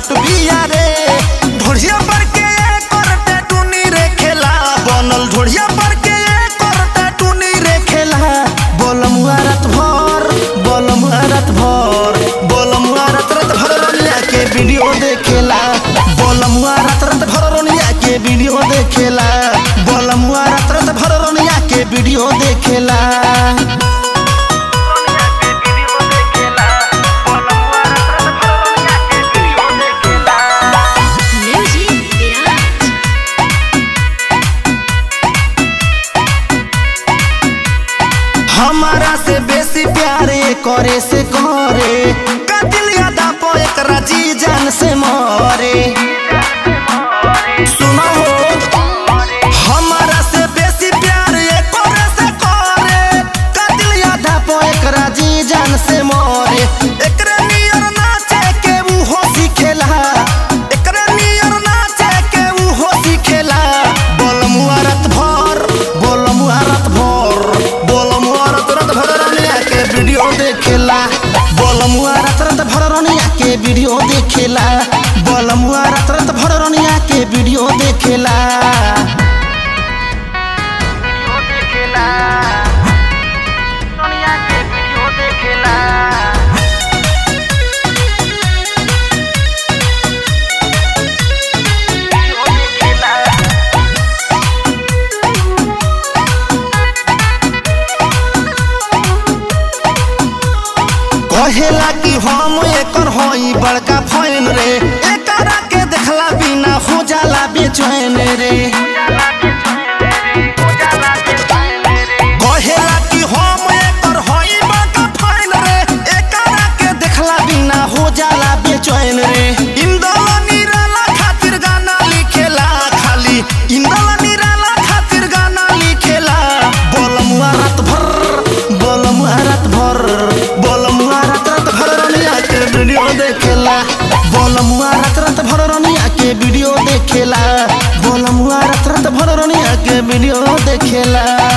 छोट बिया रे ढोढ़िया पर के कर टैटूनी रे खेला बनल ढोढ़िया पर के कर टैटूनी रे खेला बोलमुआ रात भर बोलमुआ रात भर बोलमुआ रात रात भर रनिया के वीडियो देखेला बोलमुआ रात रात भर रनिया के वीडियो देखेला बोलमुआ रात रात भर रनिया के वीडियो देखेला Music Garage. हमारा से बेसी प्यारे करे से करे कतिल यादा पो एकरा जी जान से मरे सुनो हमारा से बेसी प्यार ये करे से करे कतिल यादा पो एकरा जी जान से मरे एकरे नियर नाचे के ऊ हो सिखेला एकरे नियर नाचे के ऊ हो सिखेला बोलमुआ रात भर बोलमुआ रात भर बोलमुआ रात रात भर रनिया के वीडियो देखेला बोलमुआ रात रात भर रनिया के वीडियो देखेला बोलमुआ रात रात भर रनिया के वीडियो देखेला कहेला कि हम एकर हई बड़का फैन रे एकरा के देखला बिना हो जाला बेचैन रे कहेला कि हम एकर हई बड़का फैन रे एकरा के देखला बिना हो जाला बेचैन रे इंदल निराला खातिर गाना लिखेला खाली इंदल निराला खातिर गाना लिखेला बोलमुआ रात भर बोलमुआ रात भर बोलमुआ रात रात भर रनिया के वीडियो देखेला बोलमुआ रात रात भर रनिया के वीडियो देखेला बोलमुआ रात रात भर रनिया के वीडियो देखेला